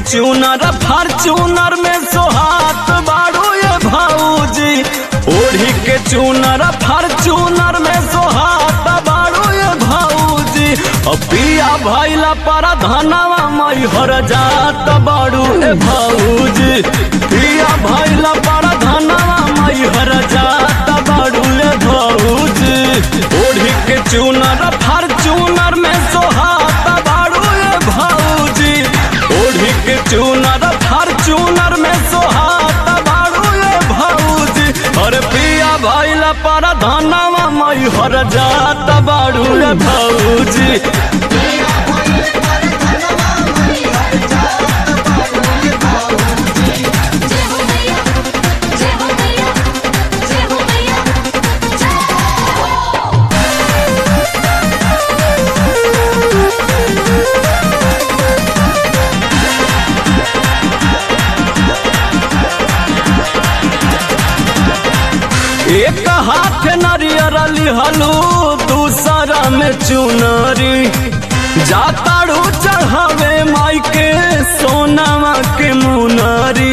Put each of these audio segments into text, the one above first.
चूनर Fortuner में सोहात बाड़ू ये भौजी ओढ़ी के चूनर फॉर्चूनर में सोहात बाड़ू ये भौजी अब पिया भैला पर धनवा मैहर जात बाड़ू ए भौजी पिया भैला पर धनवा मैहर जात बाड़ू ए भौजी ओढ़ी के चूनर फॉर्चूनर में सोहात बाड़ू ए भौजी ओढ़ी के चूनर फॉर्चूनर में सोहात बाड़ू ए भौजी और पिया भैला पर धनवा मैहर जात बाड़ू ए भौजी जय हो मैया जय हो मैया जय हो मैया जय हो एक हाथ नरियर लिहलू दूसरा में चुनरी जाताड़ू चढ़ावे माई के सोनावा के मुनरी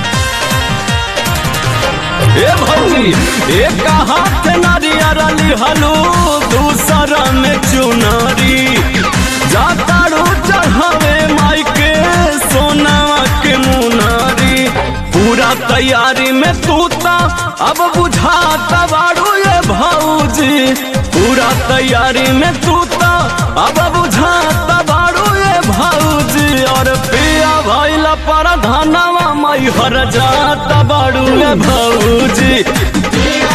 ए भौजी एक हाथ नारियर लिहलू दूसरा में चुनरी जाताड़ू चढ़ावे माई के सोनावा के मुनरी पूरा तैयारी में तूता अब बुझाता बाड़ू ये भौजी पूरा तैयारी में तूता अब बुझाता बाड़ू ये भौजी और पिया भैला पर धनवा मैहर जाता बाड़ू ये भौजी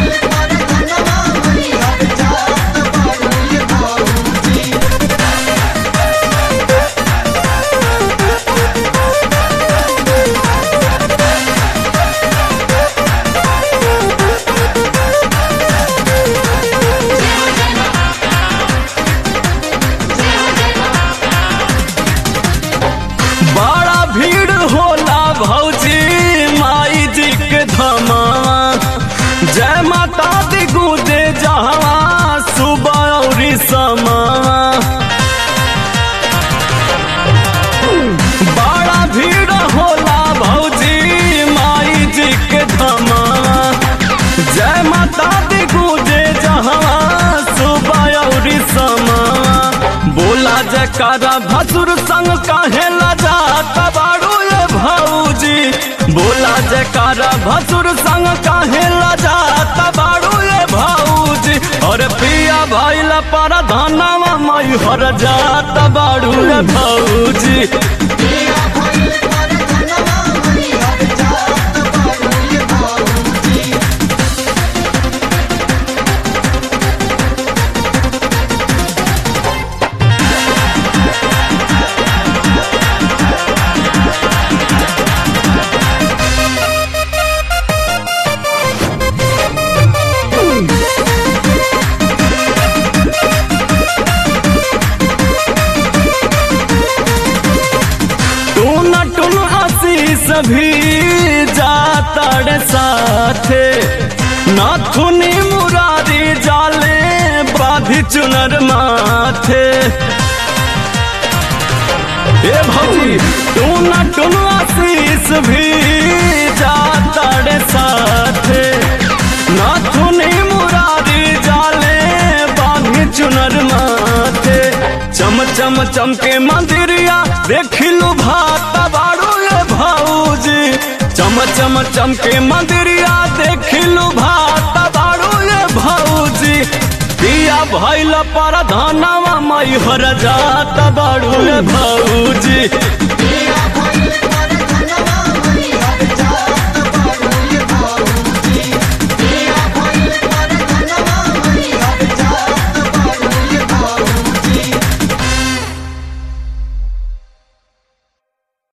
बड़ा भीड़ होला भौजी माई जी के धमावा जय माता दी गुदे जहवा सुबह औरी समावा बड़ा भीड़ होला भौजी माई जी के धमावा जय माता दी गुदे जहवा सुबह औरी समावा बोला जयकारा भसुर संग काहे लजाता बाड़ू ये भौजी बोला जयकारा भसुर संग काहे लजाता बाड़ू ये भौजी और पिया भैला पर धनवा मैहर जाता बाड़ू ये भौजी टून टून आशीष भी जाता रे साथे नाथुनी मुरारी जाले बाधी चुनर माथे ए भौजी टून टून आशीष भी जाता रे साथे नाथुनी मुरारी जाले बाधी चुनर माथे चम चम चमके मंदिरिया देखिलू भाता बाड़ू ये भौजी चम चम चमके मंदिरिया देखिलू भाता बाड़ू ये भौजी पिया भैल पर धनवा मैहर जाता बाड़ू ये भौजी